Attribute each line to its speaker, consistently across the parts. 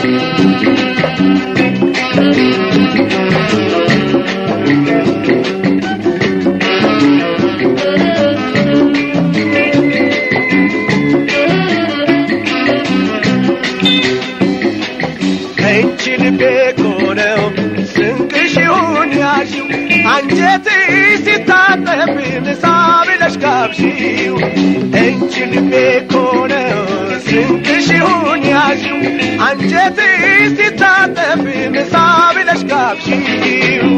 Speaker 1: ከእንቺ ልቤ ኮነው ስንቅሽ ይሁን ያዥው አንጀት ሲታጠብ ምሳ ብለሽ ጋብዢው እንቺ ልቤ ኮነው ስንቅሽ ይሁን ያዥው አንጀት ሲታጠብ ምሳ ብለሽ ጋብዢው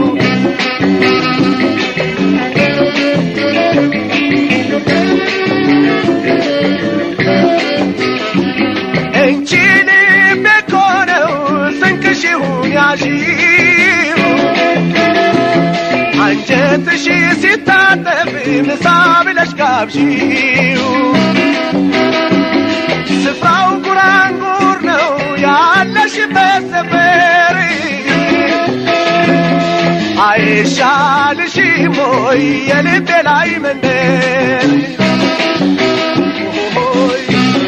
Speaker 1: እንቺ ልቤ ኮነው ስንቅሽ ይሁን ያዥው አንጀትሽ ሲታጠብ ምሳ ብለሽ ጋብዢው ስፍራው ጉራንጉር ነው ያለሽበት ሰፈር አይሻልሽም ወይ የልቤ ላይ መንደር ሆይ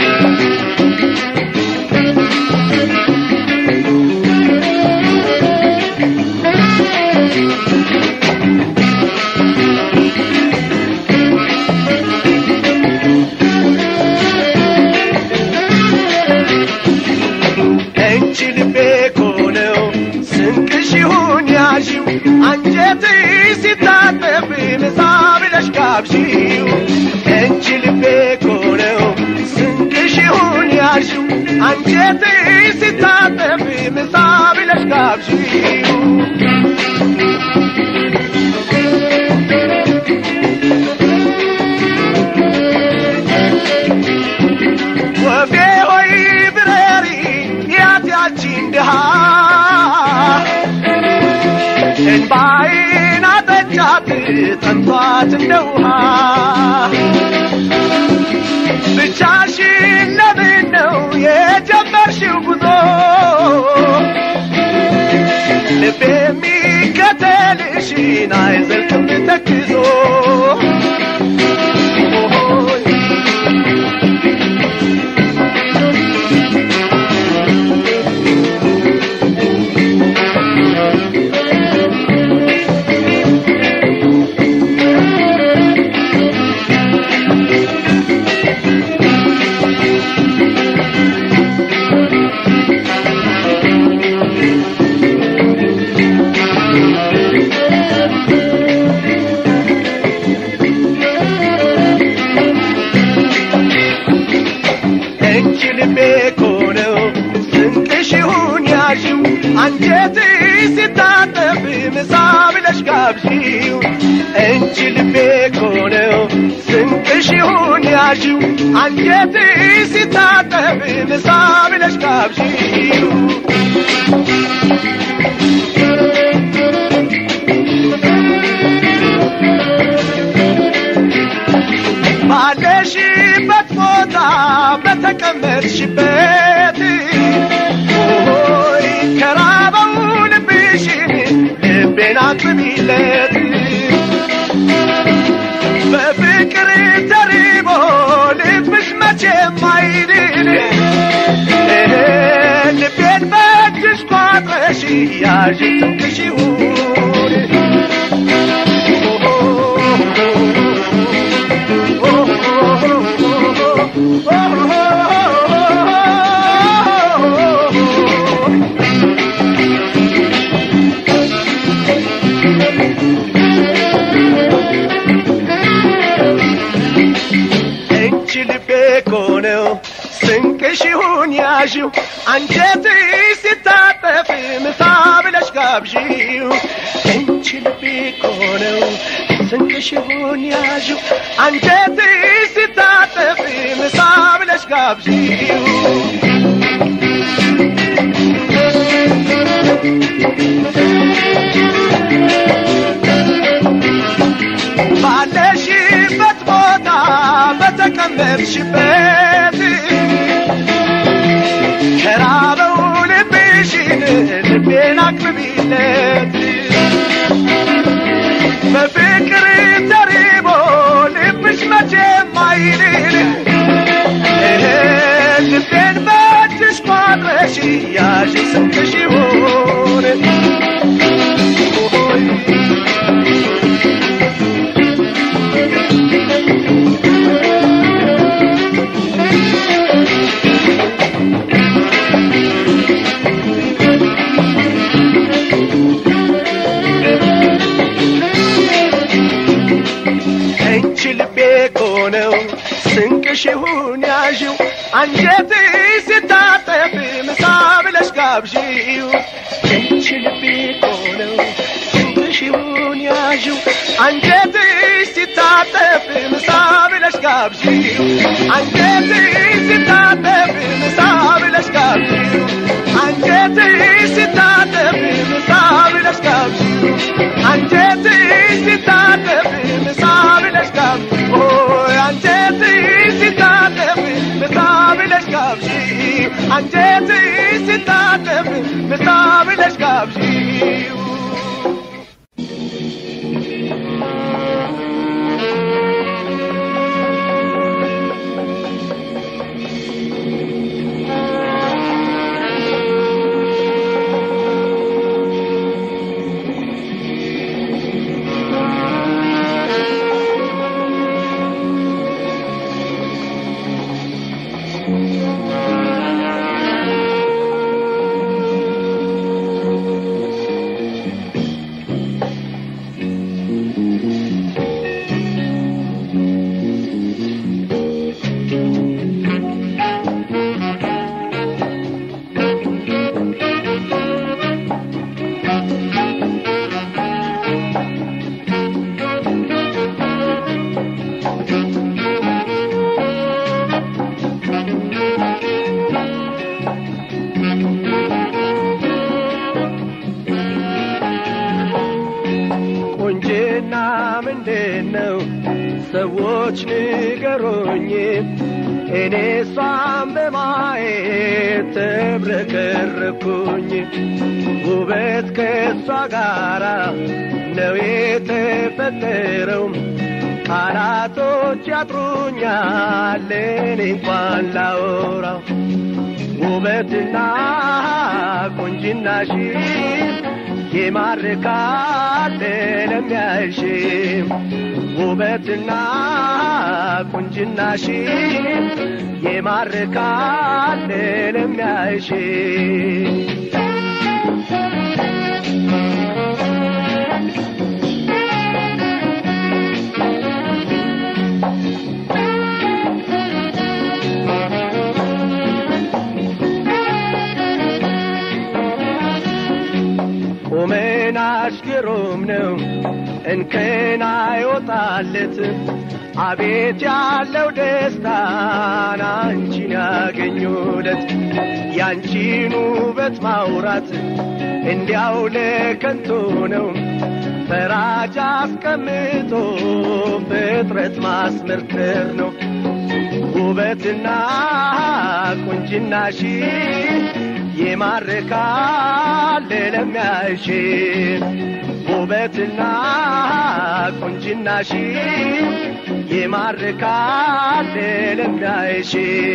Speaker 1: እንቺ ልቤ ኮነው ስንቅሽ ይሁን ያዥው አንጀት ሲታጠብ ምሳ ብለሽ ጋብዢው እንቺ ልቤ ኮነው ስንቅሽ ይሁን ያዥው አንጀት ሲታጠብ ምሳ ብለሽ ጋብዢው ወፌ ሆይ ብረሪ ያት ያቺን ድሃ እንባይን አጠጫት ጠንቷት እንደ ውሃ ብቻሽን ለምን ነው የጀመርሽው ጉዞ ልብ የሚከተልሽን አይዘልቅም ተክዞ ሆይ እንቺ ልቤ ኮነው ስንቅሽ ይሁን ያዥው አንጀት ሲታጠብ ምሳ ብለሽ ጋብዢው እንቺ ልቤ ኮነው ስንቅሽ ይሁን ያዥው አንጀት ሲታጠብ ምሳ ብለሽ ጋብዢው ባለሽበት ቦታ በተቀመጥሽበት ሆይ ከራበው ልብሽን ልቤን አጥቢለት በፍቅር ተሪቦ ልብሽ መቼም አይድን ልቤን በእጅሽ ቋጥረሽ ያዥ ትንቅሽ ይሁን እንቺ ልቤ ኮነው ስንቅሽ ይሁን ያዥው አንጀት ሲታጠፍ ምሳ ብለሽ ጋብዢው እንቺ ልቤ ኮነው ስንቅሽ ይሁን ያዥው አንጀት ሲታጠፍ ምሳ ብለሽ ጋብዢው ባለሽበት ቦታ በተቀመጥሽበት ከራበው ልብሽን ልቤን አቅርቢለት በፍቅር ተሪቦ ልብሽ መቼም አይልል ልቤን በእጅሽ ቋጥረሽ ያዥ አንጀት ሲታጠፍ ምሳ ብለሽ ጋብዢው እንቺ ልቤ እኮ ነው ሽውን ያዥው አንጀት ሲታጠፍ ምሳ ብለሽ ጋብዢው አንጀት ሲታጠፍ ምሳ ብለሽ ጋብዢው አንጀት ሲታጠፍ ምሳ ብለሽ ጋብዢው አንጀት ሲታጠፍ ምሳ ብለሽ ጋብዢው ኦይ አንጀት ሲታጠፍ ምሳ ብለሽ ጋብዢው አንጀት ሲታጠፍ ምሳ ብለሽ ጋብዢው ቁንጅና ምንድን ነው? ሰዎች ንገሩኝ። እኔ እሷን በማየት ተብረከረኩኝ። ውበት ከእሷ ጋራ ነው የተፈጠረው። ቃላቶች ያጥሩኛል እኔ እንኳን ላወራው ውበትና ቁንጅናሽ ይማርካል ለሚያይሽ ውበትና ቁንጅናሽ ይማርካል ለሚያይሽ ቁመናሽ ግሩም ነው እንከን አይወጣለት አቤት ያለው ደስታን አንቺን ያገኙለት ያንቺን ውበት ማውራት እንዲያው ለከንቱ ነው ፈራጅ አስቀምጦ ፍጥረት ማስመርከር ነው ውበትና ቁንጅናሽ ይማርካል ለሚያይሽ ውበትና ቁንጅናሽ ይማርካል ለሚያይሽ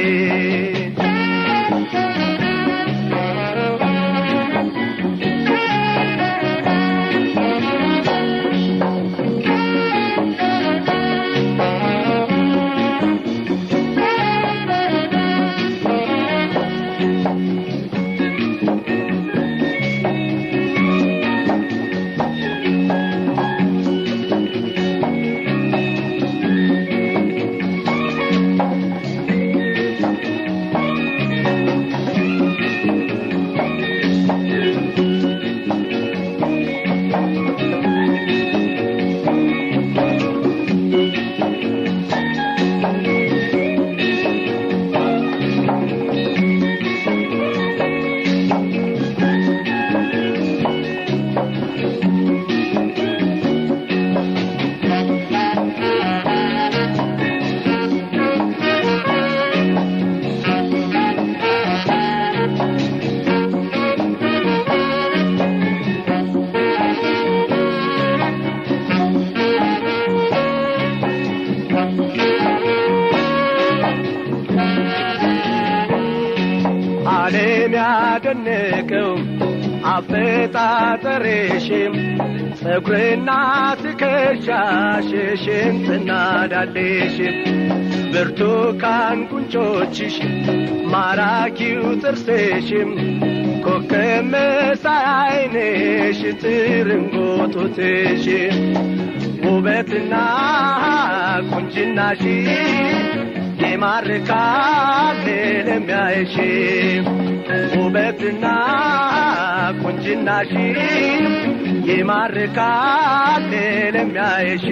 Speaker 1: ዓለም ያደነቀው አፈጣጠርሽም ጸጉርና ትከሻሽ ሽንጥና ዳሌሽም ብርቱካን ጉንጮችሽ ማራኪው ጥርስሽም ኮከብ መሳይ ዓይንሽ ትርንጎጡትሽም ውበትና ቁንጅናሽ ይማርካል ለሚያይሽ ውበትና ቁንጅናሽ ይማርካል ለሚያይሽ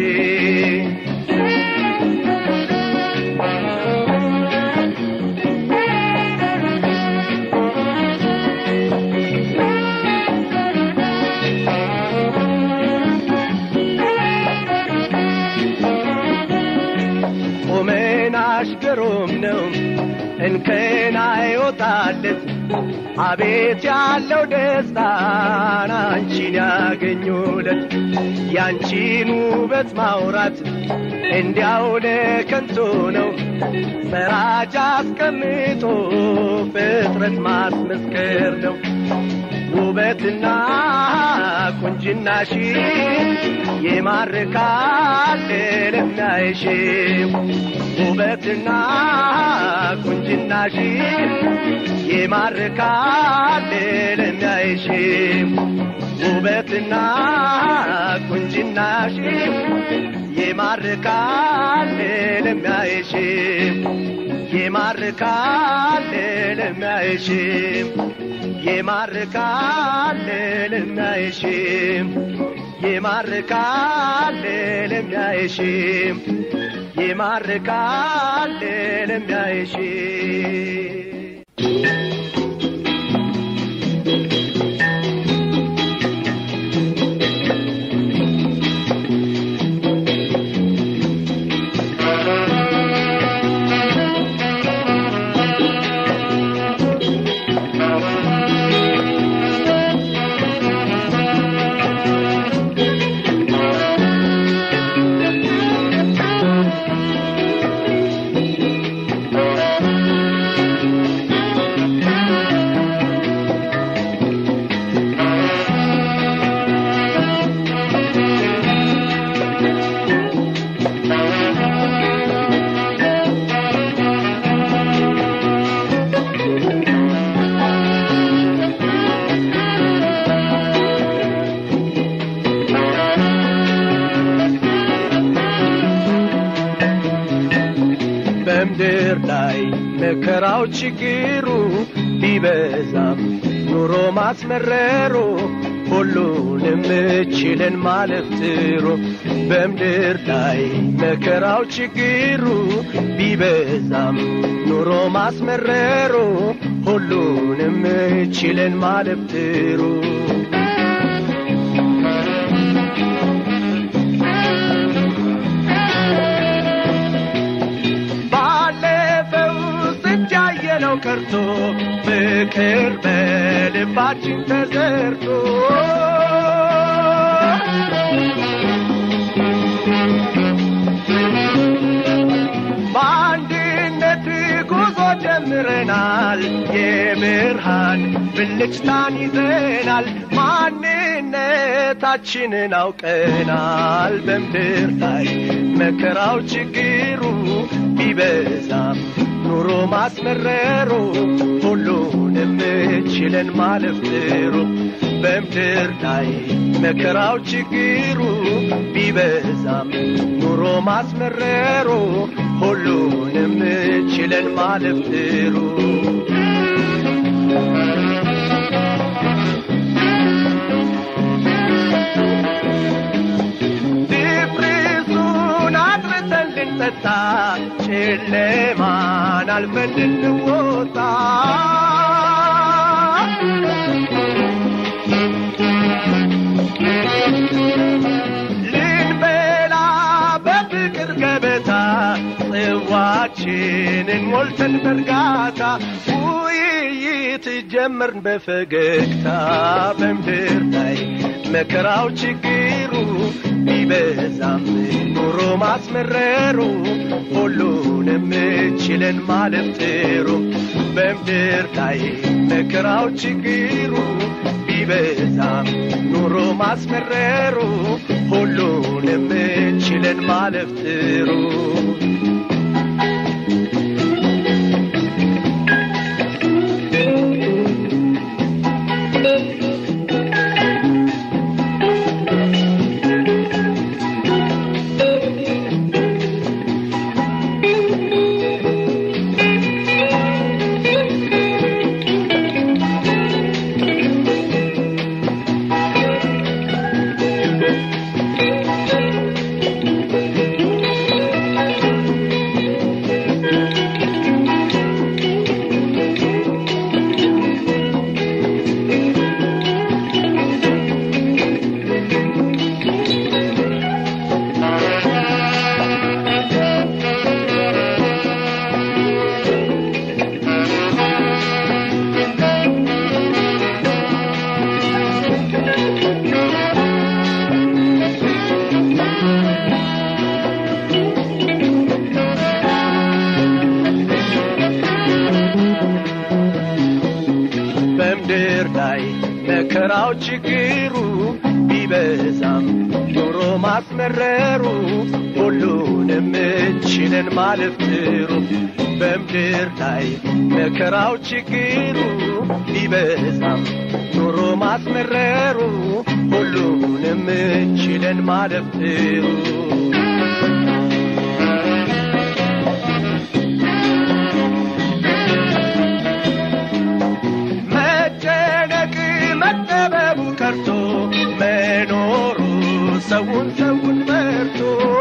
Speaker 1: ቁመናሽ ግሩም ነው እንከን አይወጣለት አቤት ያለው ደስታን አንቺን ያገኙለት ያንቺን ውበት ማውራት እንዲያው ለከንቱ ነው ፈራጅ አስቀምጦ ፍጥረት ማስመስከር ነው ውበትና ቁንጅናሽ ይማርካል ለሚያይሽ ውበትና ቁንጅናሽ ይማርካል ለሚያይሽ ውበትና ቁንጅናሽ ይማርካል ለሚያይሽ ይማርካል ለሚያይሽ ይማርካል ለሚያይሽ ይማርካል ለሚያይሽ ይማርካል ለሚያይሽ በምድር ላይ መከራው ችግሩ ቢበዛም ኑሮ ማስመረሩ ሁሉንም ችለን ማለፍ ጥሩ በምድር ላይ መከራው ችግሩ ቢበዛም ኑሮ ማስመረሩ ሁሉንም ችለን ማለፍ ጥሩ ባለፈው ስንት ያየነው ቀርቶ ፍቅር በልባችን ተዘርቶ በአንድነት ጉዞ ጀምረናል የብርሃን ብልጭታን ይዘናል ማንነታችንን አውቀናል በምድር ላይ መከራው ችግሩ ቢበዛም ኑሮ ማስመረሩ ሁሉንም ችለን ማለፍ ጥሩ በምድር ላይ መከራው ችግሩ ቢበዛም ኑሮ ማስመረሩ ሁሉንም ችለን ማለፍ ጥሩ ድፍርሱን አድርሰን ልንጠጣ ጨለማን አልፈን ልንወጣ ልንበላ በፍቅር ገበታ ጽዋችንን ሞልተን በእርጋታ ውይይት ጀመርን በፈገግታ በምድር ላይ መከራው ችግሩ ቢበዛም ኑሮ ማስመረሩ ሁሉንም ችለን ማለፍ ጥሩ በምድር ላይ መከራው ችግሩ ቢበዛም ኑሮ ማስመረሩ ሁሉንም ችለን ማለፍ ጥሩ በምድር ላይ መከራው ችግሩ ቢበዛም ኑሮ ማስመረሩ ሁሉንም ችለን ማለፍ ጥሩ በምድር ላይ መከራው ችግሩ ቢበዛም ኑሮ ማስመረሩ ሁሉንም ችለን ማለፍ ጥሩ መጨነቅ መጠበቡ ቀርቶ መኖሩ ሰውን ሰውን መርቶ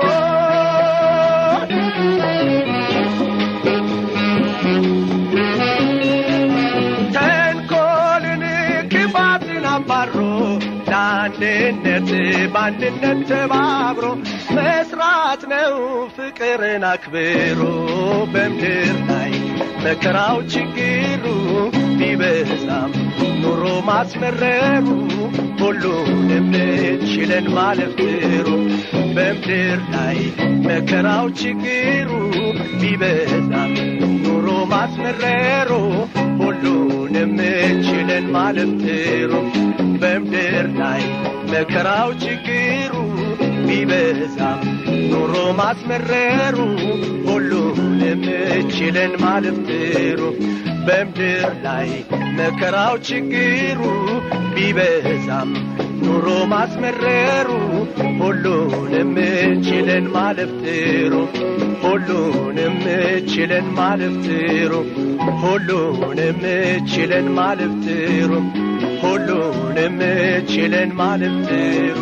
Speaker 1: ተንኮልን ክፋትን አባሮ ለአንድነት በአንድነት ተባብሮ መስራት ነው ፍቅርን አክብሮ በምድር ላይ መከራው ችግሩ ቢበዛም ኑሮ ማስመረሩ ሁሉንም ችለን ማለፍ ጥሩ በምድር ላይ መከራው ችግሩ ቢበዛም ኑሮ ማስመረሩ ሁሉንም ችለን ማለፍ ጥሩ በምድር ላይ መከራው ችግሩ ቢበዛም ኑሮ ማስመረሩ ሁሉንም ችለን ማለፍ ጥሩ በምድር ላይ መከራው ችግሩ ቢበዛም ኑሮ ማስመረሩ ሁሉንም ችለን ማለፍ ጥሩ ሁሉንም ችለን ማለፍ ጥሩ ሁሉንም ችለን ማለፍ ጥሩ ሁሉንም ችለን ማለፍ ጥሩ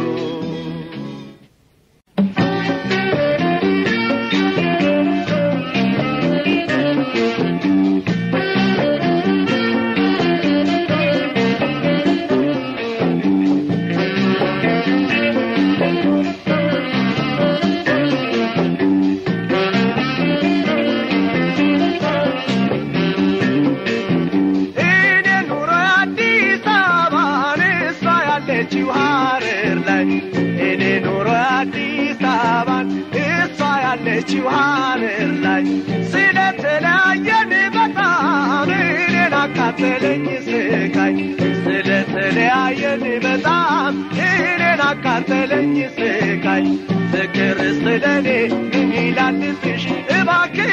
Speaker 1: እኔ ኑሮ አዲስ አበባን እሷ ያለችው ሀረር ላይ እኔ ኑሮ አዲስ አበባን እሷ ያለችው ሀረር ላይ ስለተለያየን በጣም እኔን አቃጠለኝ ስቃይ ስለተለያየን በጣም እኔን አቃጠለኝ ስቃይ ፍቅር ስለኔ ምን ይላልብሽ እባክህ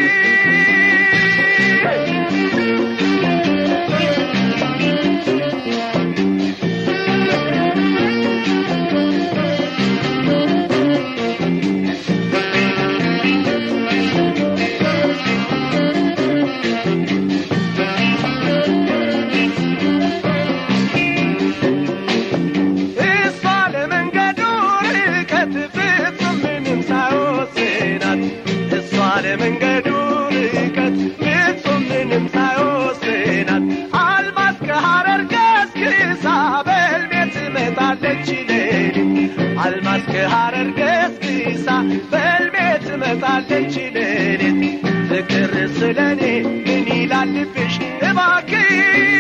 Speaker 1: እሷ ለመንገዱ ርቀት ፍጹም ምንም ሳይወስናት እሷ ለመንገዱ ርቀት ፍጹም ምንም ሳይወስናት አልማዝ ከሐረር ገስግሳ በልቤ ትመጣለች ሌሊት አልማዝ ከሐረር ገስግሳ በልቤ ትመጣለች ሌሊት ፍቅር ስለኔ ምን ይላልብሽ እባክህ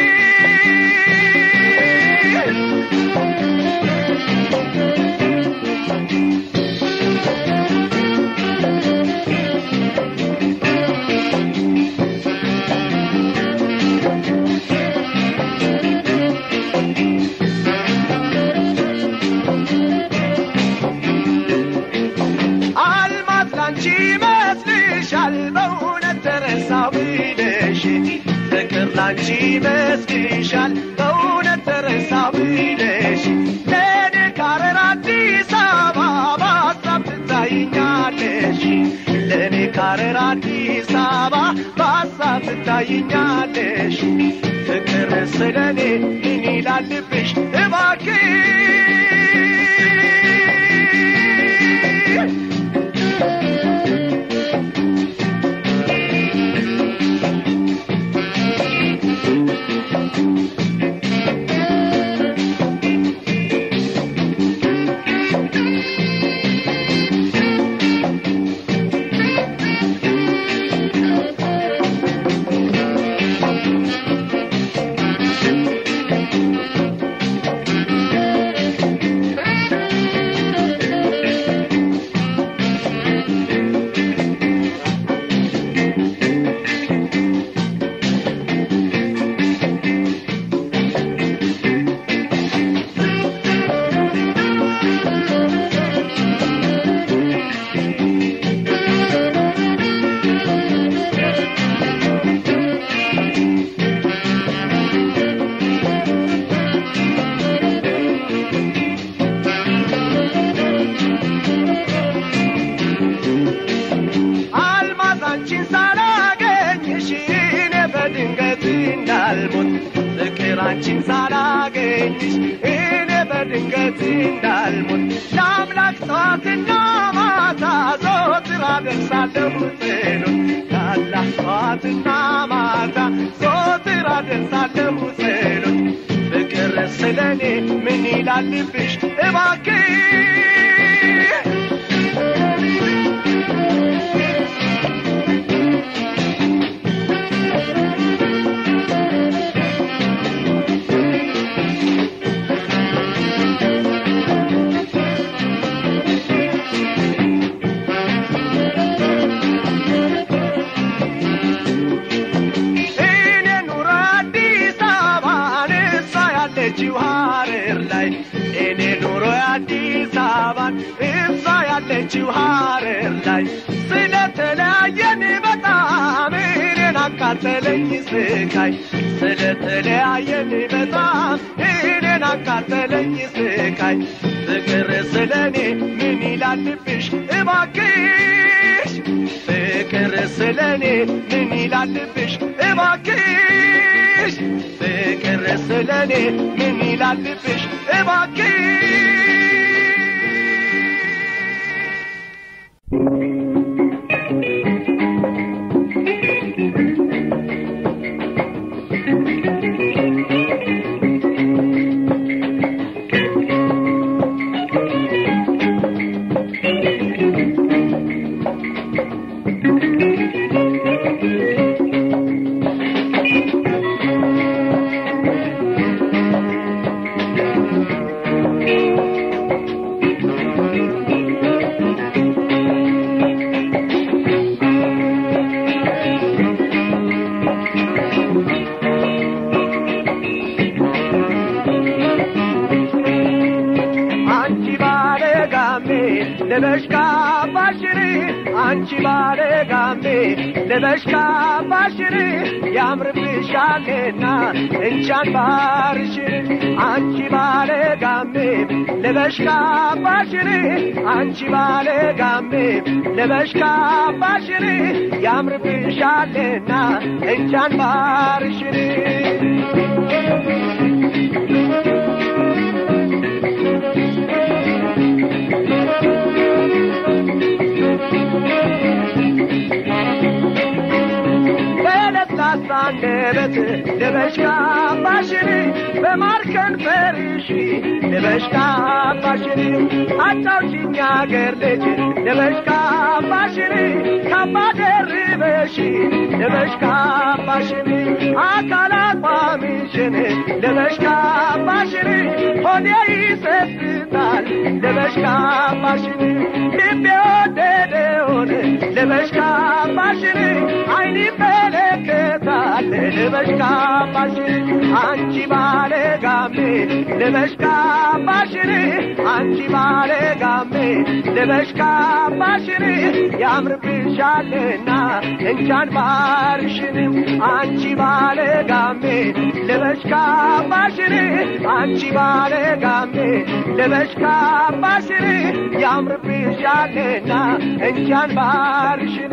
Speaker 1: አልማዝ ላንቺ ይመስልሻል በእውነት ተረሳው ብለሽ ፍቅር ላንቺ ይመስልሻል በእውነት ተረሳው ብለሽ ለእኔ ካረር አዲስ አበባ በሀሳብ ትታይኛለሽ ለእኔ ካረር አዲስ አበባ በሀሳብ ትታይኛለሽ ፍቅር ስለኔ ምን ይላልብሽ እባክህ ፍቅር አንቺን ሳላገኝሽ እኔ በድንገት እንዳልሞት ለአምላክ ጠዋትና ማታ ዘወትር አደርሳለሁ ጸሎት ለአላህ ጠዋትና ማታ ዘወትር አደርሳለሁ ጸሎት ፍቅር ስለኔ ምን ይላልብሽ እባክህ እኔ ኑሮ አዲስ አበባን እሷ ያለችው ሀረር ላይ እኔ ኑሮ አዲስ አበባን እሷ ያለችው ሀረር ላይ ስለተለያየን በጣም እኔን አቃጠለኝ ስቃይ ስለተለያየን በጣም እኔን አቃጠለኝ ስቃይ ፍቅር ስለኔ ምን ይላልብሽ እባክሽ ፍቅር ስለኔ ምን ይላልብሽ እባክሽ ፍቅር ስለኔ ምን ይላልብሽ እባክሽ አንቺ ባለ ጋሜ ልበሽ ካባሽር አንቺ ባለ ጋሜ ልበሽ ካባሽር ያምርብሻልና እንቻን ባርሽር አንቺ ባለ ጋሜ ልበሽ ካባሽር አንቺ ባለ ጋሜ ልበሽ ካባሽር ያምርብሻልና እንቻን ባርሽር በለስላሳ አንደበት ልበሽ ካባሽን በማር ከንፈርሽ ልበሽ ካባሽን አጫውሽኝ አገር ልጅ ልበሽ ካባሽን ካባ ደርበሽ ልበሽ ካባሽን አካል አቋምሽን ልበሽ ካባሽን ሆዴ ይሰስታል ልበሽ ካባሽን ልቤ ወደደውን ልበሽ ካባሽን አይን ይመለከታል ልበሽ ካባሽን አንቺ ባለ ጋሜ ልበሽ ካባሽን አንቺ ባለ ጋሜ ልበሽ ካባሽን ያምርብሻልና እንቻን ባርሽን አንቺ ባለ ጋሜ ልበሽ ካባሽን አንቺ ባለ ጋሜ ልበሽ ካባሽን ያምርብሻልና እንቻን ባርሽን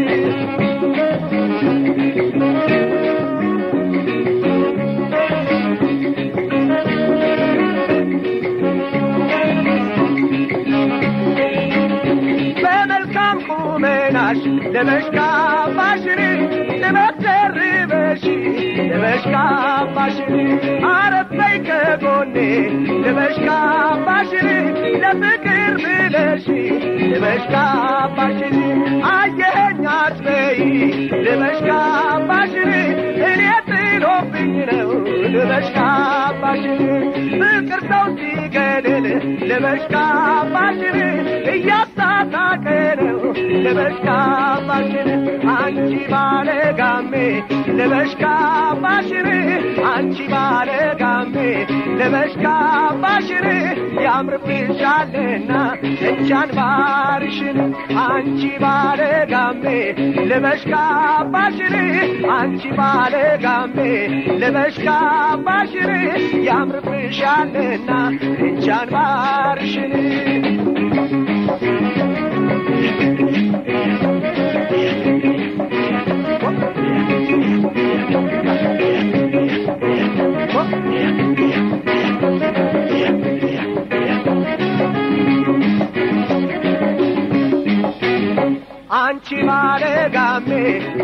Speaker 1: በመልካም ቁመናሽ ልበሽ ካባሽን ልበሽ ደርበሽ ልበሽ ካባሽን አረበይ ከጎኔ ልበሽ ካባሽን ለፍቅር ብለሽ ልበሽ ካባሽን አየኸኝ አትበይ ልበሽ ካባሽን እኔ ጥሎብኝ ነው ልበሽ ካባሽን ፍቅር ሰው ሲገድል ልበሽ ካባሽን እያሳሳቀ ነው ልበሽ ካባሽን አንቺ ባለ ጋሜ ልበሽ ካባሽን አንቺ ባለ ጋሜ ልበሽ ካባሽን ያምርብሻልና እንቻን ባርሽን አንቺ ባለ ጋሜ ልበሽ ካባሽን አንቺ ባለ ጋሜ ልበሽ ካባሽን ያምርብሻልና እንቻን ባርሽን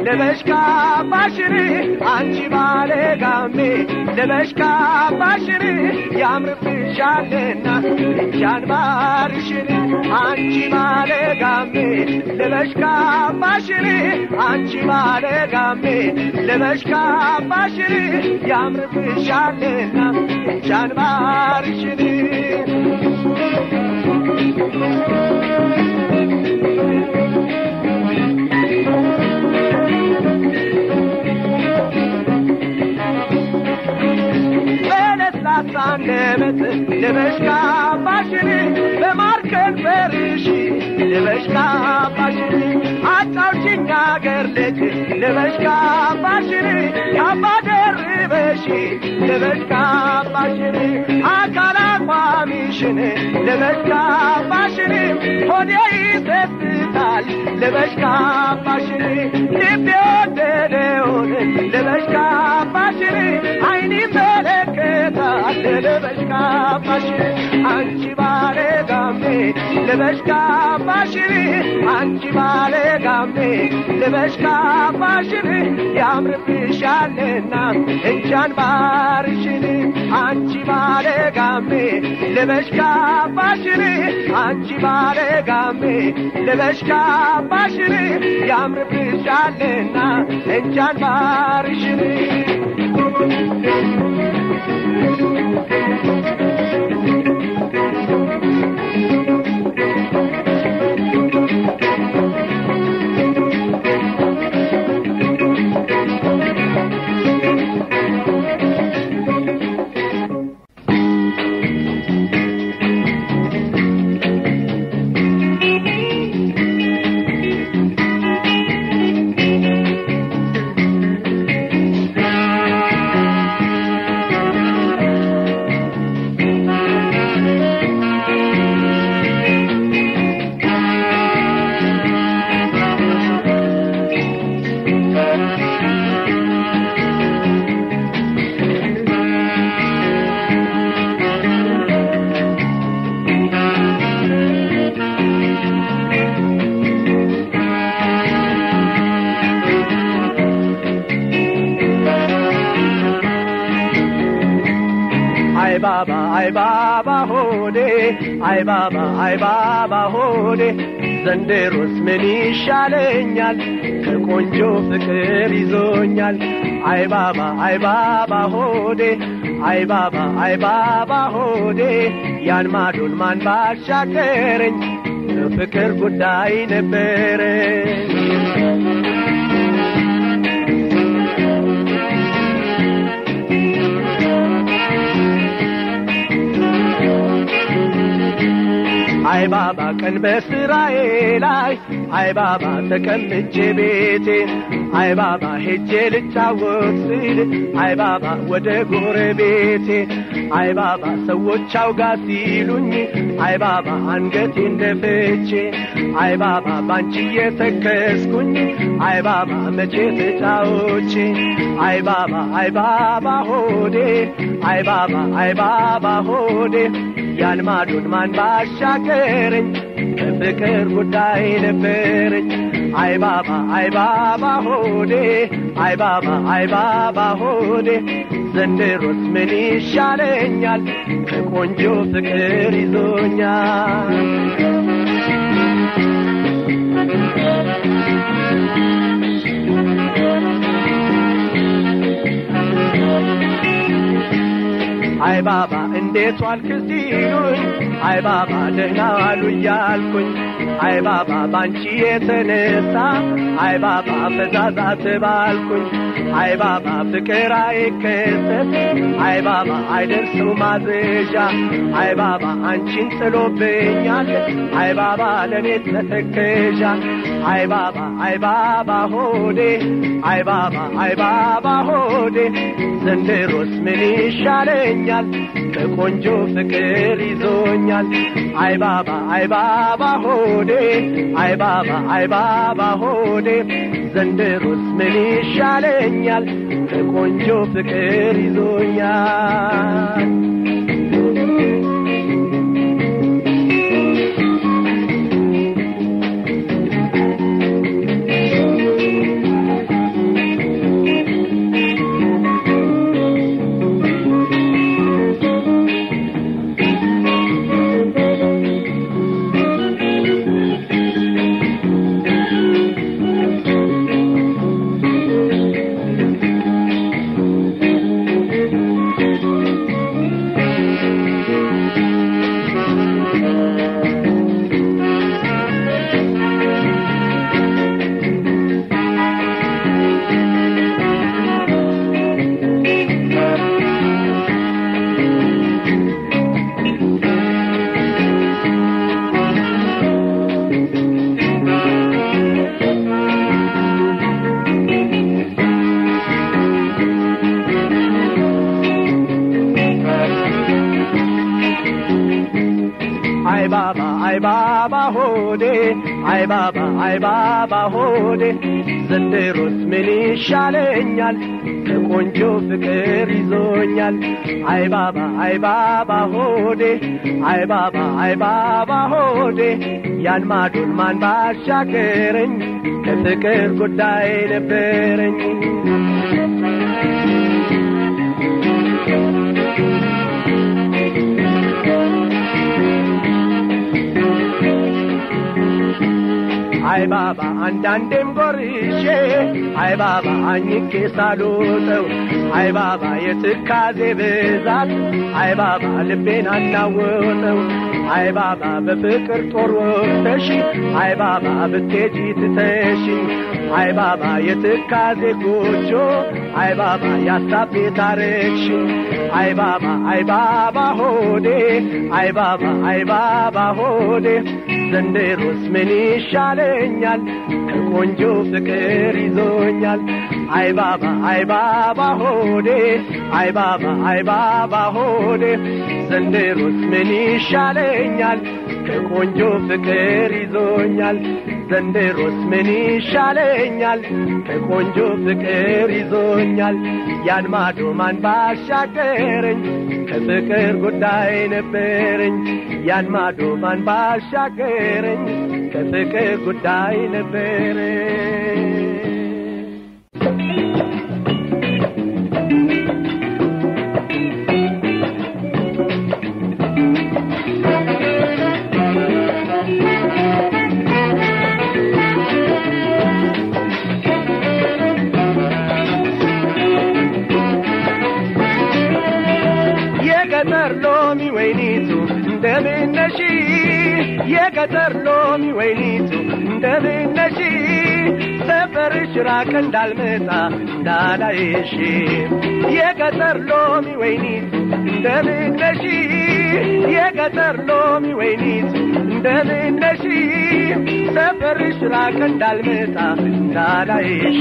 Speaker 1: ልበሽ ካባሽን አንቺ ባለ ጋሜ ልበሽ ካባሽን ያምርብሻልና እጃን ባርሽን አንቺ ባለ ጋሜ ልበሽ ካባሽን አንቺ ባለ ጋሜ ልበሽ ካባሽን ያምርብሻልና እጃን ባርሽን በለስላሳ አንደበት ልበሽ ካባሽን በማር ከንፈርሽ ልበሽ ካባሽን አጫውችኝ አገር ልጅ ልበሽ ካባሽን ካባ ደርበሽ ልበሽ ካባሽን አካል አቋሚሽን ልበሽ ካባሽን ሆዴ ይሰስታል ልበሽ ካባሽን ልቤ ወደደውን ልበሽ ካባሽን አይን ይመለከታል ልበሽ ካባሽን አንቺ ባለ ጋሜ ልበሽ ካባሽን አንቺ ባለ ጋሜ ልበሽ ካባሽን ያምርብሻልና እንጃን ባርሽን አንቺ ባለ ጋሜ ልበሽ ካባሽን አንቺ ባለ ጋሜ ልበሽ ካባሽን ያምርብሻልና እንጃን ባርሽን አይ ባባ አይ ባባ ሆዴ አይ ባባ አይ ባባ ሆዴ ዘንድሮስ ምን ይሻለኛል ከቆንጆ ፍቅር ይዞኛል አይ ባባ አይ ባባ ሆዴ አይ ባባ አይ ባባ ሆዴ ያን ማዶን ማን ባሻገረኝ ፍቅር ጉዳይ ነበረኝ አይ ባባ ቀን በስራዬ ላይ አይ ባባ ተቀምጬ ቤቴ አይ ባባ ሄጄ ልጫወት ስል አይ ባባ ወደ ጎረቤቴ አይ ባባ ሰዎች አውጋ ሲሉኝ አይ ባባ አንገቴን ደፍቼ አይ ባባ ባንቺ እየተከስኩኝ አይ ባባ መቼ ተጫዎቼ አይ ባባ አይ ባባ ሆዴ አይ ባባ አይ ባባ ሆዴ ያን ማዶን ማን ባሻገረኝ በፍቅር ጉዳይ ነበረኝ አይ ባባ አይ ባባ ሆዴ አይ ባባ አይ ባባ ሆዴ ዘንድሮስ ምን ይሻለኛል ከቆንጆ ፍቅር ይዞኛል አይ ባባ እንዴት ዋልክ ሲሉኝ አይ ባባ ደህና ዋሉ እያልኩኝ አይ ባባ ባንቺ የተነሳ አይ ባባ ፈዛዛ ተባልኩኝ አይ ባባ ፍቅር አይከሰት አይ ባባ አይደርሰው ማዘዣ አይ ባባ አንቺን ጥሎብኛል አይ ባባ ለእኔ ተተከዣ አይ ባባ አይ ባባ ሆዴ አይ ባባ አይ ባባ ሆዴ ዘንድሮስ ምን ይሻለኛል ከቆንጆ ፍቅር ይዞኛል አይ ባባ አይ ባባ ሆዴ አይ ባባ አይ ባባ ሆዴ ዘንድሮስ ምን ይሻለኛል ከቆንጆ ፍቅር ይዞኛል ባባ አይ ባባ ሆዴ አይ ባባ አይ ባባ ሆዴ ዘንድሮስ ምን ይሻለኛል ከቆንጆ ፍቅር ይዞኛል አይ ባባ አይ ባባ ሆዴ አይ ባባ አይ ባባ ሆዴ ያን ማዶን ማን ባሻገረኝ ከፍቅር ጉዳይ ነበረኝ አይ ባባ አንዳንዴም ጎርሼ አይ ባባ አኝኬ ሳልወጠው አይ ባባ የትካዜ ብዛት አይ ባባ ልቤን አናወጠው አይ ባባ በፍቅር ጦር ወቅተሽ አይ ባባ ብትሄጂ ትተሽ አይ ባባ የትካዜ ጎጆ አይ ባባ ያሳብ ቤት አረግሽ አይ ባባ አይ ባባ ሆዴ አይ ባባ አይ ባባ ሆዴ ዘንድሮስ ምን ይሻለኛል ከቆንጆ ፍቅር ይዞኛል አይ ባባ አይ ባባ ሆዴ አይ ባባ አይ ባባ ሆዴ ዘንድሮስ ምን ይሻለኛል ከቆንጆ ፍቅር ይዞኛል ዘንድሮስ ምን ይሻለኛል ከቆንጆ ፍቅር ይዞኛል ያን ማዶ ማን ባሻገረኝ ከፍቅር ጉዳይ ነበረኝ ያን ማዶ ማን ባሻገረኝ ከፍቅር ጉዳይ ነበረኝ የገጠር ሎሚ ወይኒቱ እንደምነሺ የገጠር ሎሚ ወይኒቱ እንደምነሺ ሰፈርሽ ራቅ እንዳልመጣ እንዳላይሽ የገጠር ሎሚ ወይኒቱ እንደምነሺ የገጠር ሎሚ ወይኒቱ እንደምነሺ ሰፈርሽ ራቅ እንዳልመጣ እንዳላይሽ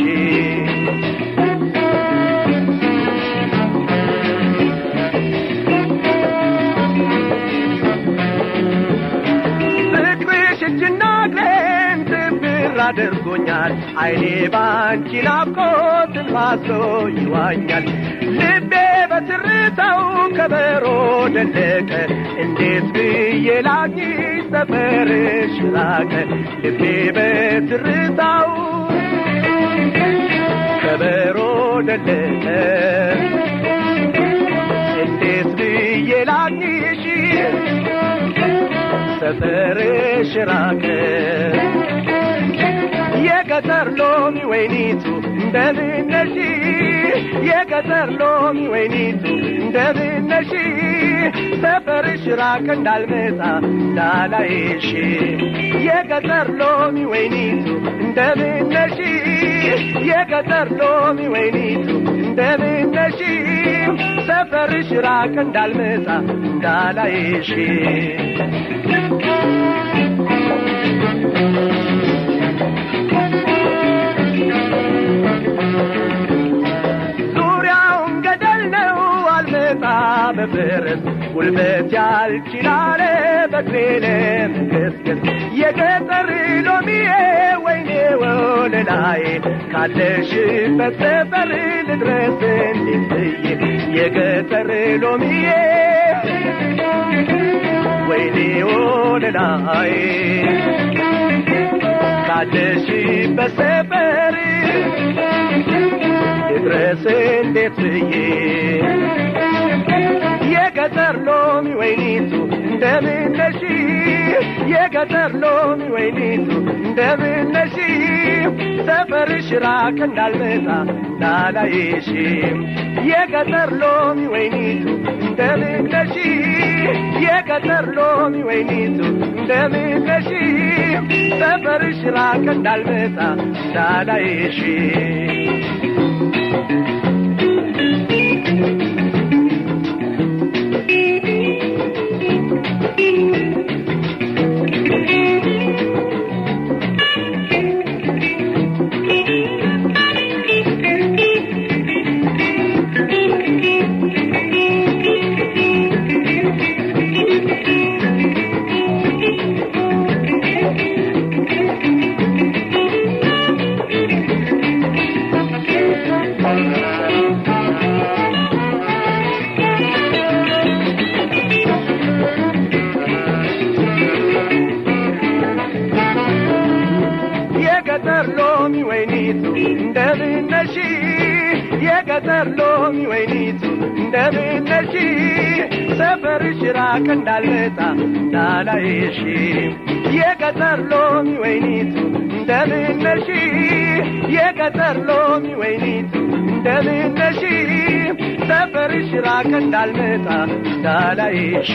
Speaker 1: ፍቅርሽ እጅና እግሬን ትብር አድርጎኛል አይኔ ባንቺ ናፍቆት ትንፋሶ ይዋኛል ልቤ በትርታው ከበሮ ደለቀ እንዴት ብዬ ላግኝሽ ሰፈርሽ ራቀ ልቤ በትርታው ከበሮ ደለቀ እንዴት ብዬ ላግኝሽ ሰፈርሽ ራቀ የገጠር ሎሚ ወይኒቱ እንደምነሺ የገጠር ሎሚ ወይኒቱ እንደምነሺ ሰፈርሽ ራቅ እንዳልመጣ እንዳላይሽ የገጠር ሎሚ ወይኒቱ እንደምነሺ የገጠር ሎሚ ወይኒቱ እንደምነሺ ሰፈርሽ ራቅ እንዳልመጣ እንዳላይሽ ዙሪያውን ገደል ነው አልመጣ በፈረስ ጉልበት ያልችላለ በእግሬ ለመገስገስ የገጠር ሎሚዬ ወይኔ ወለላዬ ካለሽበት ሰፈር ልድረስ እንዴት ብዬ የገጠር ሎሚዬ ወይኔ ወለላዬ ካለሽበት ሰፈር ልድረስ እንዴት ብዬ የገጠር ሎሚ ወይኒቱ እንደምነሺ የገጠር ሎሚ ወይኒቱ እንደምነሺ ሰፈርሽ ራቅ እንዳልመጣ እንዳላይሽ የገጠር ሎሚ ወይኒቱ እንደምነሺ የገጠር ሎሚ ወይኒቱ እንደምነሺ ሰፈርሽ ራቅ እንዳልመጣ እንዳላይሽ ራቅ እንዳልመጣ እንዳላይሽ የገጠር ሎሚ ወይኒቱ እንደምን ነሽ የገጠር ሎሚ ወይኒቱ እንደምን ነሽ ሰፈርሽ ራቅ እንዳልመጣ እንዳላይሽ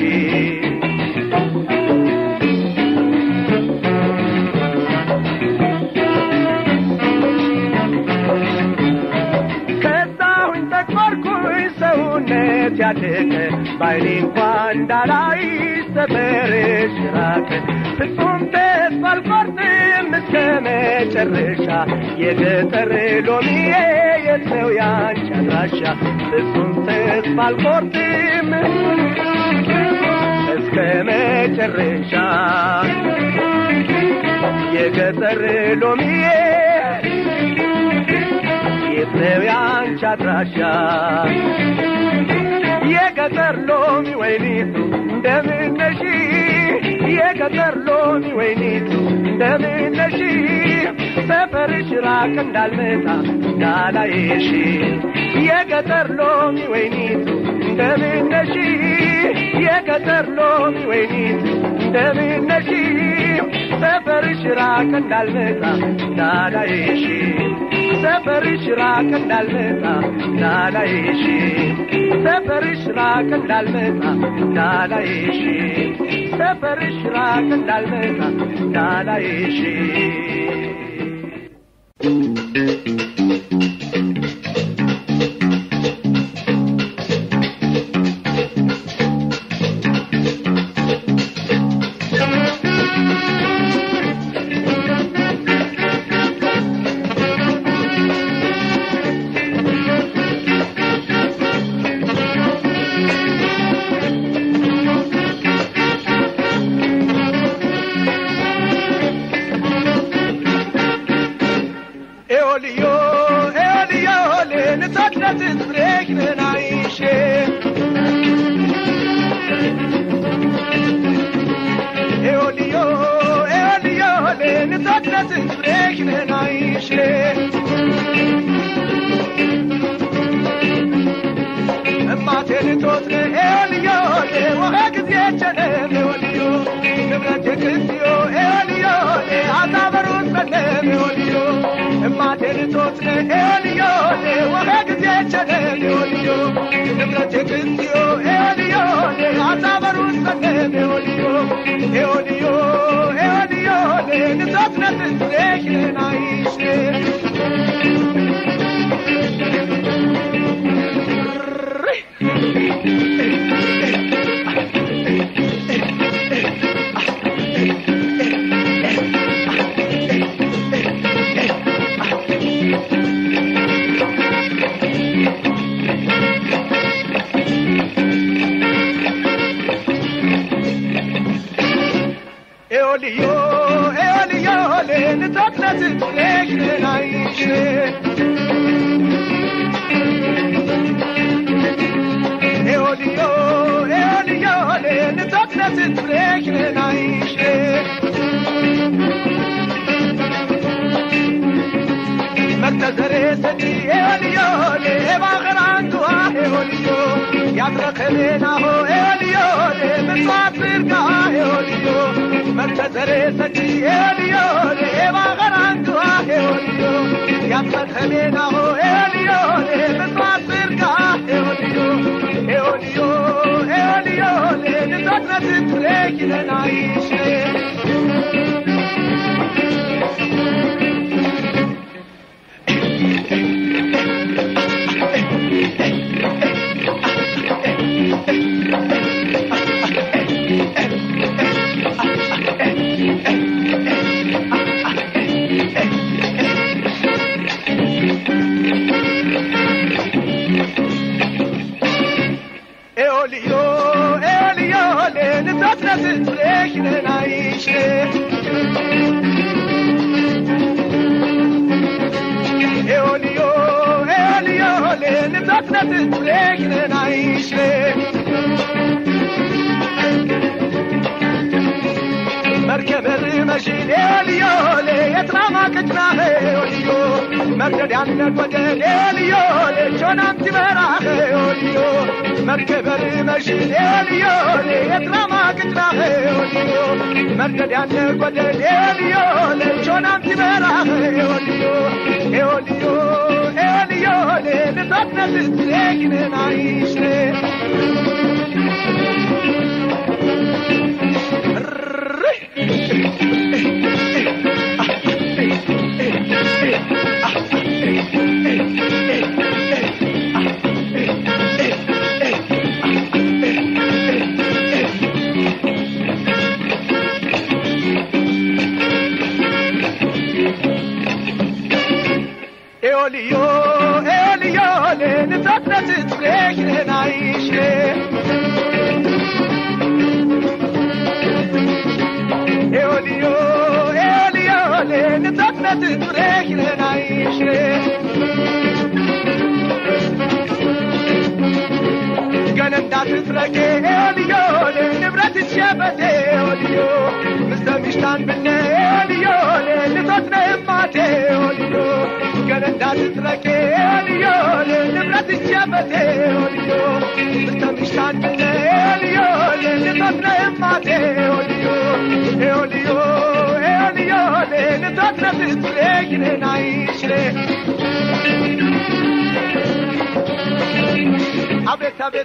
Speaker 1: ከዛሁኝ ተቆርኩኝ ሰውነት ያደገ ባይኔ እንኳን እንዳላይ ሰፈርሽ ራቅ ፍጹም ተስፋ አልቆርጥም እስከ መጨረሻ የገጠር ሎሚዬ የት ነው ያንቺ አድራሻ ፍጹም ተስፋ አልቆርጥም እስከ መጨረሻ የገጠር ሎሚዬ የት ነው ያንቺ አድራሻ የገጠር ሎሚ ወይኒቱ እንደምን ነሽ የገጠር ሎሚ ወይኒቱ እንደምን ነሽ ሰፈርሽ ራቅ እንዳልመጣ እንዳላይሽ የገጠር ሎሚ ወይኒቱ እንደምን ነሽ የገጠር ሎሚ ወይኒቱ እንደምን ነሽ ሰፈርሽ ራቅ እንዳልመጣ እንዳላይሽ ሰፈርሽ ራቅ እንዳልመጣ እንዳላይሽ ሰፈርሽ ራቅ እንዳልመጣ እንዳላይሽ ሰፈርሽ ራቅ እንዳልመጣ እንዳላይሽ ኤኦልዮ ኤኦልዮ ልንተክለት ዝብሬክንን አይሼ ኤኦልዮ ኤኦልዮ ልንተክለት ዝብሬክንን አይሼ እማቴን ቶትነ ኤኦልዮ ወኸ ጊዜ ቸነም ኤኦልዮ ንብረት የክስዮ ኤኦልዮ አታበሩት በለም ኤኦልዮ እማቴን ቶትነ ኤኦልዮ ወኸ ጊዜ ቸነም ኤኦልዮ ንብረት የክስዮ ኤኦልዮ አታበሩት በለም ኤኦልዮ ኤኦልዮ ኤኦልዮ ንቶትነት ስሬሽን አይሽ ኤኦልዮ ኤኦልዮ ልንተክለት ስሬሽን አይሽ ኤኦልዮ ኤኦልዮ ልንተክለት ስሬሽን አይሽ መክተዘሬ ሰዲ ኤኦልዮ ባኸራንቱዋ ኤኦልዮ ያትረኸቤናሆ ኤኦልዮ ምጽዋት ብርጋ ኤኦልዮ መክተዘሬ ሰዲ ኤኦልዮ ባኸራንቱዋ ኤኦልዮ ያትረኸቤናሆ ኤኦልዮ ምጽዋት ብርጋ ኤኦልዮ ኤኦልዮ ኤኦልዮ ንቶትነት ትሬኪለናይሽ ኤኦልዮ ኤኦልዮ ንቶትነት ትሬኪለናይሽ ኤኦልዮ ኤኦልዮ ንቶትነት ትሬኪለናይሽ መርከበር መሽን ኤልዮ የትራማ ቅጭና ኤልዮ መርደድ ያነት ወደ ሌልዮ ሌቾናም ትበራኸ ኦልዮ መርከበር መሽን ሌልዮ የትራማ ቅጥራኸ ኦልዮ መርደድ ያነት ወደ ሌልዮ ሌቾናም ትበራኸ ኦልዮ ኤኦልዮ ኤኦልዮ ልቶትነት ትሬግንን አይሽሬ ኤኦልዮ ኤኦልዮ ልቶትነት ትሬግንን አይሽሬ ኤኦልዮ ኤኦልዮ ንቶትነት ቱሬኪንን አይሽሬ ገነ እንዳትትረቄ ኤኦልዮ ንብረት ሸበቴ ኤኦልዮ ምስተ ሚሽታን ብነ ኤኦልዮ ንቶትነ እማቴ ኤኦልዮ ገነ እንዳትትረቄ ኤኦልዮ ንብረት ሸበቴ ኤኦልዮ ምስተ ሚሽታን ብነ ኤኦልዮ ንቶትነ እማቴ ኤኦልዮ ኤኦልዮ ኤኦልዮ ንቶትነ ትትሬኪንን አይሽሬ አቤት አቤት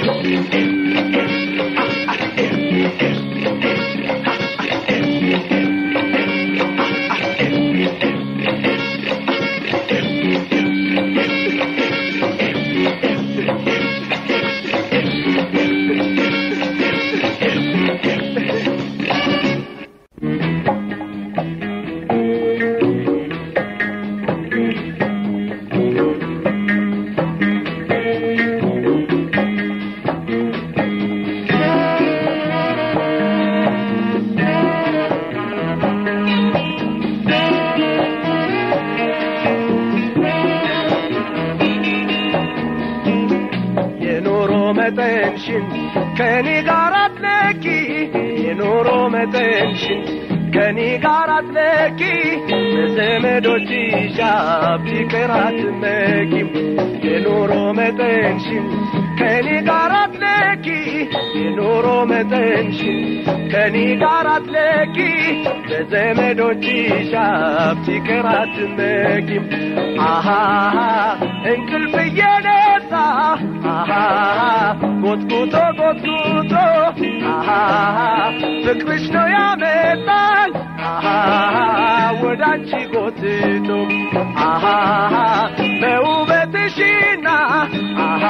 Speaker 1: የኑሮ መጠንሽን ከኔ ጋር አትለኪ የኑሮ መጠንሽን ከኔ ጋር አትለኪ በዘመዶችሽ ሀብት ይቅር አትመኪም የኑሮ መጠንሽን ከኔ ጋር አትለኪ የኑሮ መጠንሽን ከኔ ጋር አትለኪ በዘመዶችሽ ሀብት ይቅር አትመኪም አሃሃ እንቅልፍ እየነሳ አሃ ጎትጉቶ ጎትጉቶ አሃ ፍቅርሽ ነው ያመጣኝ አሃ ወዳንቺ ጎትቶ አሃ በውበትሽና አሃ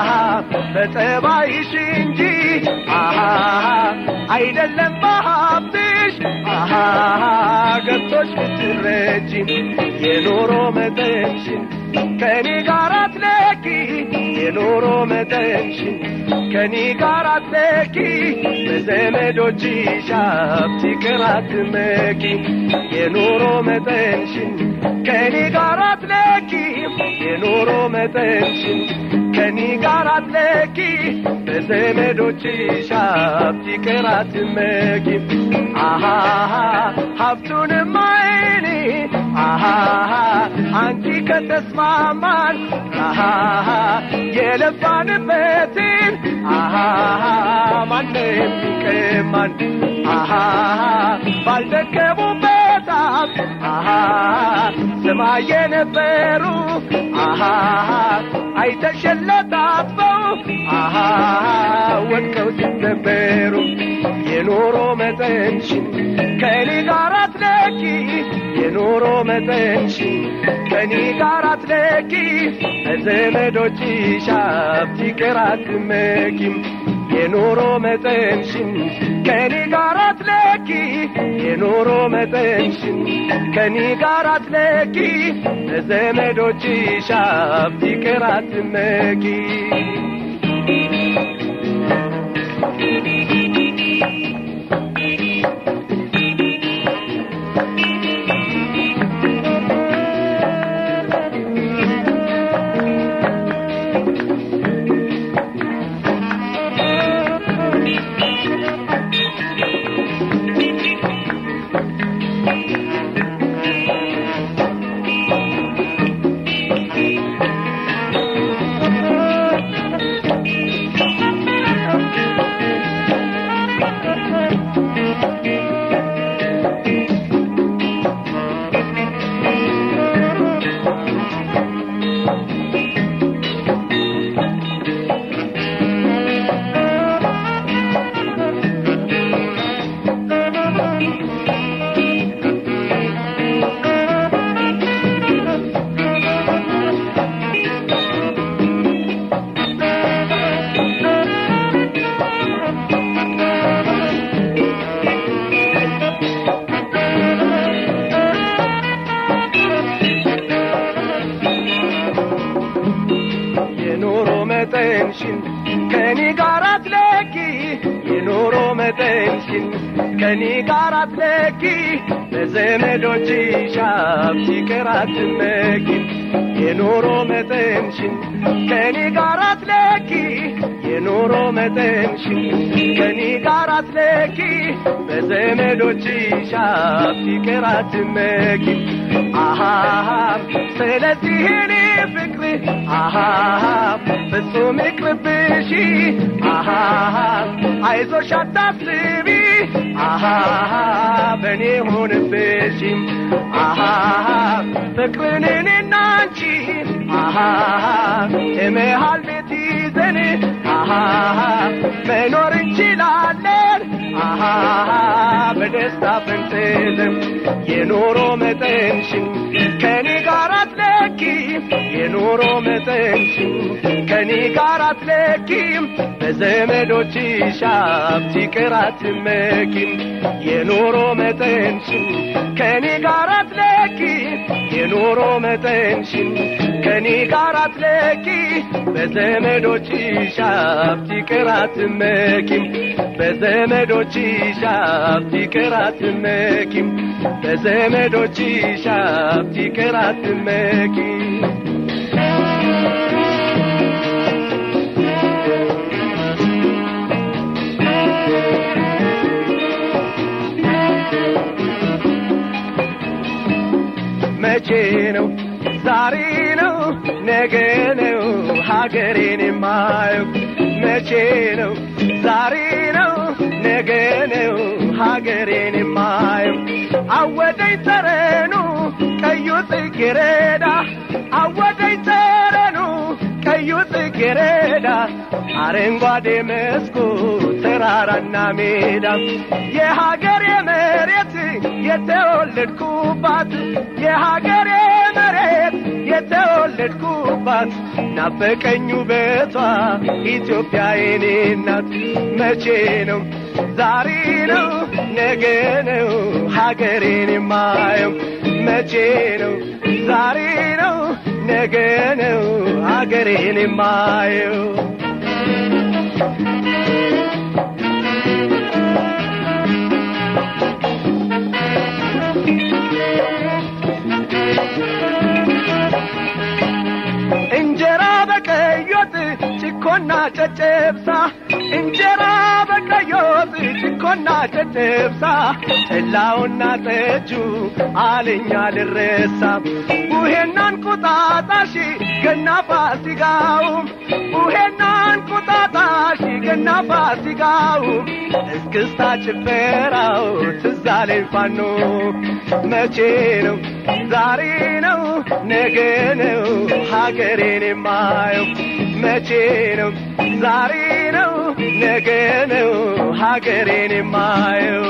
Speaker 1: በጠባይሽ እንጂ አሃ አይደለም በሀብትሽ አሃ ገብቶሽ ብትረጂ የኑሮ መጠንሽን ከኔ ጋር አትለኪ የኑሮ መጠንሽን ከኔ ጋር አትለኪ በዘመዶችሽ ሀብት ይቅር አትመኪ የኑሮ መጠንሽን ከኔ ጋር አትለኪ የኑሮ መጠንሽን ከኔ ጋር አትለኪ በዘመዶችሽ ሀብት ይቅር አትመኪ አሃ ሀብቱንም አይኔ አሃ አንቺ ከተስማማን አሃ የለፋንበትን አሃ ማንም ይቀማን አሃ ባልደከሙበት ሀብት አሃ ስማ የነበሩ አሃ አይተሸለታጥፈው አሃ ወድቀው ሲሰበሩ የኑሮ መጠንሽን ከኔ ጋር አትለኪ የኑሮ መጠንሽን ከኔ ጋር አትለኪ በዘመዶችሽ ሀብት ይቅር አትመኪም የኑሮ መጠንሽን ከኔ ጋር አትለኪ የኑሮ መጠንሽን ከኔ ጋር አትለኪ በዘመዶችሽ ሀብት ይቅር አትመኪ ከኔ ጋር አትለኪ በዘመዶችሽ ሀብት ይቅር አትመኪ የኑሮ መጠንሽን ከኔ ጋር አትለኪ የኑሮ መጠንሽን ከኔ ጋር አትለኪ በዘመዶችሽ ሀብት ይቅር አትመኪ አሃሃ ስለዚህ እኔ ፍቅር አሃሃ ፍጹም ይቅርብሽ አሃሃ አይዞሽ አታስቢ አሃሃ በእኔ ሆንብሽ አሃሃ ፍቅርን እኔና አንቺ አሃሃ እመሃል ቤት ይዘን አሃሃ መኖር እንችላለን አሃሃ በደስታ ፈንጥዘን የኑሮ መጠንሽን ከኔ ጋር አትለኪ የኑሮ መጠንሽን ከኔ ጋር አትለኪም በዘመዶችሽ ሀብት ይቅር አትመኪም የኑሮ መጠንሽን ከኔ ጋር አትለኪ የኑሮ መጠንሽን ከኔ ጋር አትለኪ በዘመዶችሽ ሀብት ይቅር አትመኪም በዘመዶችሽ ሀብት ይቅር አትመኪም በዘመዶችሽ ሀብት ይቅር አትመኪም መቼ ነው ዛሬ ነው ነገ ነው ሀገሬን የማየው መቼ ነው ዛሬ ነው ነገ ነው ሀገሬን የማየው አወደኝ ጠረኑ ቀዩ ጽጌረዳ አወደኝ ጠረኑ ቀዩ ጽጌረዳ አረንጓዴ መስኩ ተራራና ሜዳ የሀገሬ መሬት የተወለድኩባት የሀገሬ መሬት የተወለድኩባት ናፈቀኝ ውበቷ ኢትዮጵያ የኔ ናት መቼ ነው ዛሬ ነው ነገ ነው ሀገሬን የማየው መቼ ነው ዛሬ ነው ነገ ነው ሀገሬን የማየው እንጀራ በቀይ ወጥ ጭኮና ጨጨብሳ እንጀራ በቀይ ወጥ ጭኮና ጨጨብሳ ጠላውና ጠጁ አለኛ ልረሳ ቡሄና እንቁጣጣሽ ገና ፋሲካው ቡሄና እንቁጣጣሽ ገና ፋሲካው እስክስታ ጭፈራው ትዝ አለኝ ፋኖ መቼ ነው ዛሬ ነው ነገ ነው ሀገሬን የማየው መቼ ነው ዛሬ ነው ነገ ነው ሀገሬን የማየው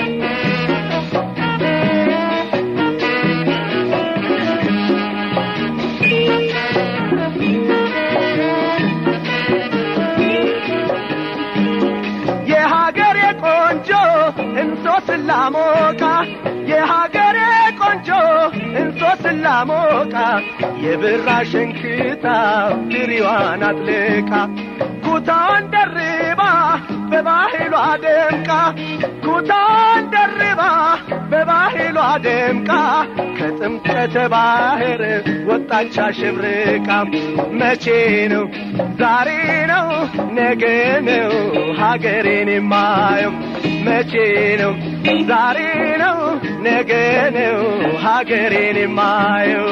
Speaker 1: የሀገሬ ቆንጆ እንሶ ስላሞቃ የሀገሬ ቆንጆ እንሶ ስላሞቃ የብራ ሸንክታ ድሪዋን አጥልቃ ኩታን ደርባ በባህሏ ደምቃ ኩታን ደርባ በባህሏ ደምቃ ከጥምቀተ ባህር ወጣች አሸብርቃ መቼ ነው ዛሬ ነው ነገ ነው ሀገሬን የማየው መቼ ነው ዛሬ ነው ነገ ነው ሀገሬን የማየው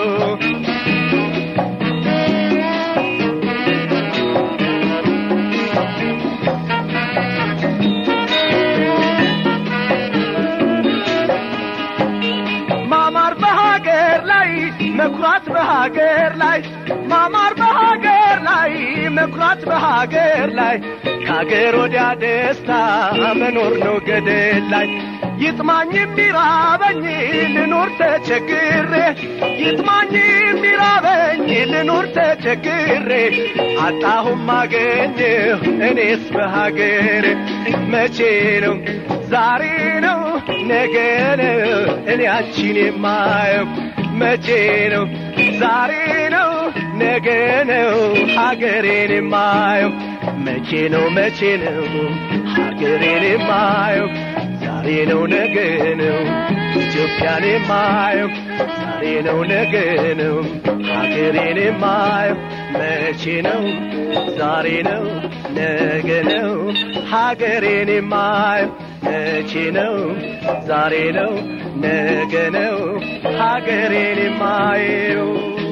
Speaker 1: ማማር በሀገር ላይ መኩራት በሀገር ላይ ማማር በሀገር ላይ መኩራት በሀገር ላይ ከሀገር ወዲያ ደስታ መኖር ነው ገደል ላይ ይጥማኝ የሚራበኝ ልኑር ተቸግሬ ይጥማኝ የሚራበኝ ልኑር ተቸግሬ አጣሁም አገኘሁ እኔስ በሀገር መቼ ነው ዛሬ ነው ነገ ነው እኔ አንቺን የማየው መቼ ነው ዛሬ ነው ነገ ነው ሀገሬን የማየው መቼ ነው መቼ ነው ሀገሬን የማየው ዛሬ ነው ነገ ነው ኢትዮጵያን የማየው ዛሬ ነው ነገ ነው ሀገሬን የማየው መቼ ነው ዛሬ ነው ነገ ነው ሀገሬን የማየው መቼ ነው ዛሬ ነው ነገ ነው ሀገሬን የማየው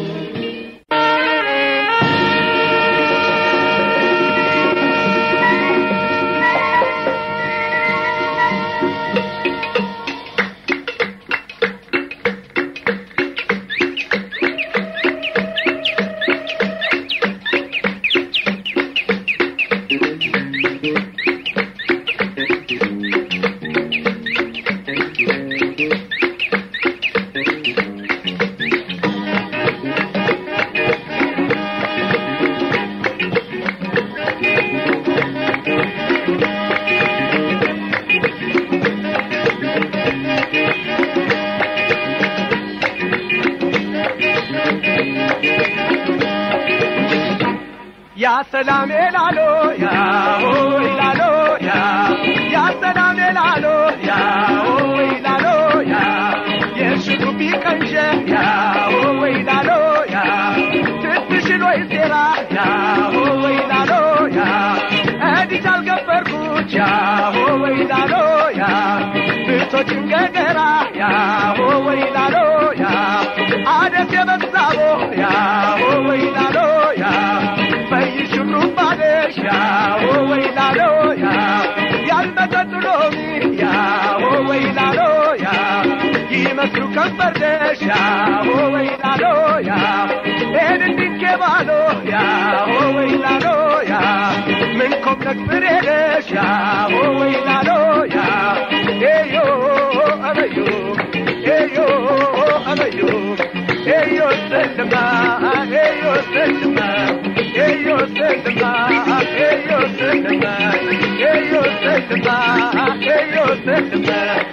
Speaker 1: ያ ሰላም ላሎ ያ ሆይ ላሎ ያ ያ ሰላም ላሎ ያ ሆይ ላሎ ያ የሽሩቢ ቀንሸ ያ ሆይ ላሎ ያ ትትሽል ወይ ሴራ ያ ሆይ ላሎ ያ እዲት አልገበርኩት ያ ሆይ ላሎ ያ ብቶችን ገገራ ያ ሆይ ላሎ ያ አደስ የበዛቦ ያ ሆይ ላሎ ያ ፈይሽሩ ባለሽ ያ ወይ ላሎ ያ ያልመጠጥ ሎሚ ያ ወይ ላሎ ያ ይመስሉ ከንፈርደሽ ያ ወይ ላሎ ያ ኤንንድንኬ ባሎ ያ ወይ ላሎ ያ ምን ኮምነክ ፍሬደሽ ያ ወይ ላሎ ያ ኤዮ አበዮ ኤዮ አበዮ ኤዮ ሰልማ ኤዮ ሰልማ ኤዮ ሰልማ ኤዮ ሰልማ ኤዮ ሰልማ ኤዮ ሰልማ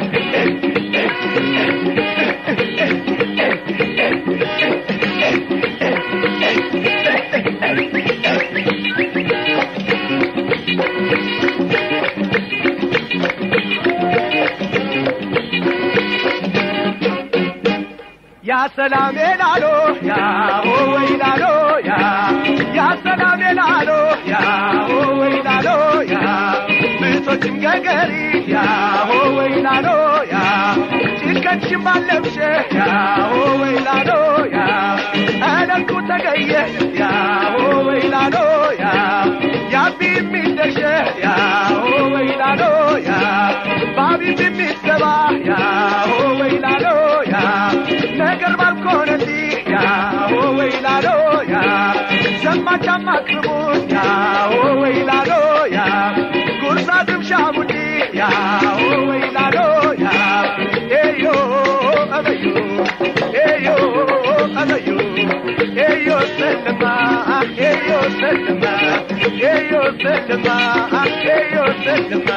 Speaker 1: ያ ሰላም ላሎ ያ ወይ ላሎ ያ ያ ሰላም ላሎ ያ ወይ ላሎ ያ ብቶችም ገገሪ ያ ወይ ላሎ ያ ጭንቀትሽም ባለብሸ ያ ወይ ላሎ ያ እለቱ ተገየ ያ ወይ ላሎ ያ ያቢ የሚደሸ ያ ወይ ላሎ ያ ባቢብ የሚሰባ ያ ወይ ላሎ ያ ነገር ባልኮነቲ ያ ወይ ላሎ ያ ዘማች አማክርቡት ያ ወይ ላሎ ያ ጉርሳ ግብሻ ቡዲ ያ ወይ ላሎ ያ ኤዮ አበዩ ኤዮ አበዩ ኤዮ ሰልማ ኤዮ ሰልማ ኤዮ ሰልማ ኤዮ ሰልማ